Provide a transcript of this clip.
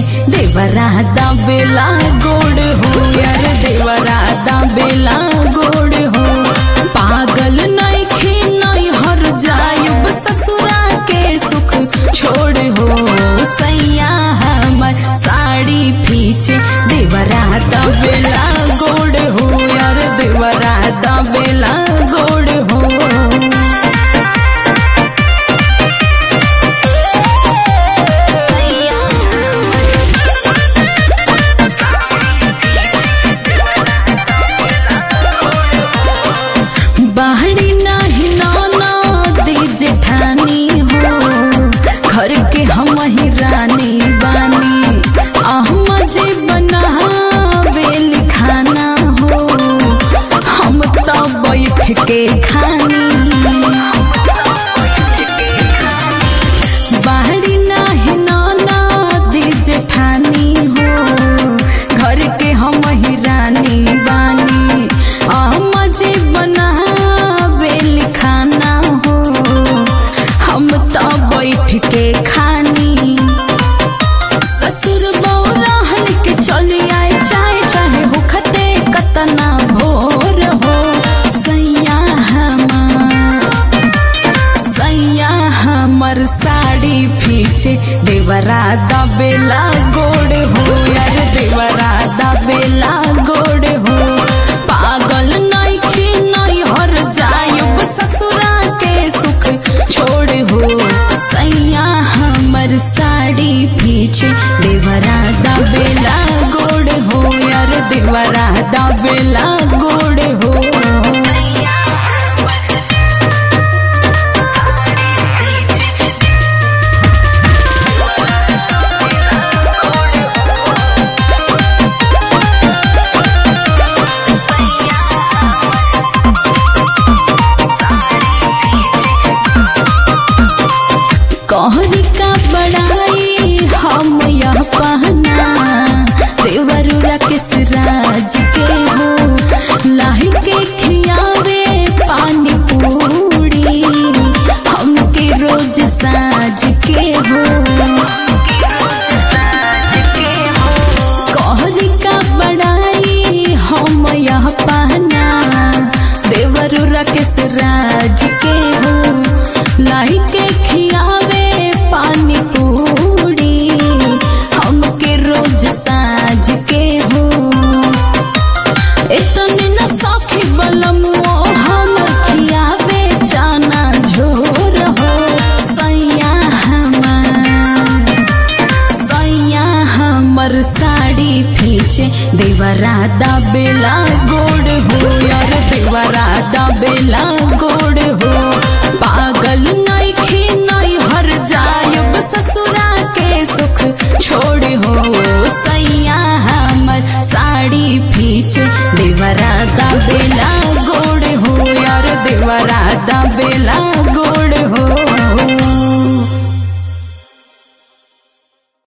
देवरा दाबेला गोड़ हो यार देवरा दाबेला गोड़ हो पागल नहीं खे नहीं हर जायुब ससुरा के सुख छोड़ हो सैया हमर साड़ी पीछे देवरा दाबेला गोड़ हो यार देवरा दाबेला गोड़ हो बाहरी नाही नाना दी जेठानी हो घर के हम ही रानी बानी अहम जे बनावे खाना हो हम तो बैठ के खानी बाहरी नाही नाना दी जेठानी हो घर के हम ही रानी बानी हम जे बनावे खाना हो हम तो बैठ के खानी ससुर बौराहन के चली आए चाहे चाहे होखते कतना भोर हो सैया हमार सैया हमर साड़ी पीछे देवरा दबेला गोड़ हो यार देवरा दबेला गोड़ हो पागल नहीं खी नहीं हर जायुब ससुरा के सुख छोड़ हो सैया हमर साड़ी पीछे देवरा दबेला गोड़ हो यार देवरा दबेला गोड़ हो कहरी का बड़ाई हम यह पहना देवरुरा के सिराज के हो लाही के खियावे पानी पूरी हमके रोज साज के हो कहरी का बड़ाई हम यह पहना देवरुरा के सिराज के हो लाई के खियावे पानी पूरी हमके रोज साज के हो इतने न सखी बलमुओ हम खियावे जाना झोर हो सैया हमार सैया हमर साड़ी पीछे देवरा दबेला गोड़ हो यार देवरा दबेला गोड़ हो पागल नहीं खी नहीं हर जायुब ससुरा के सुख छोड़ हो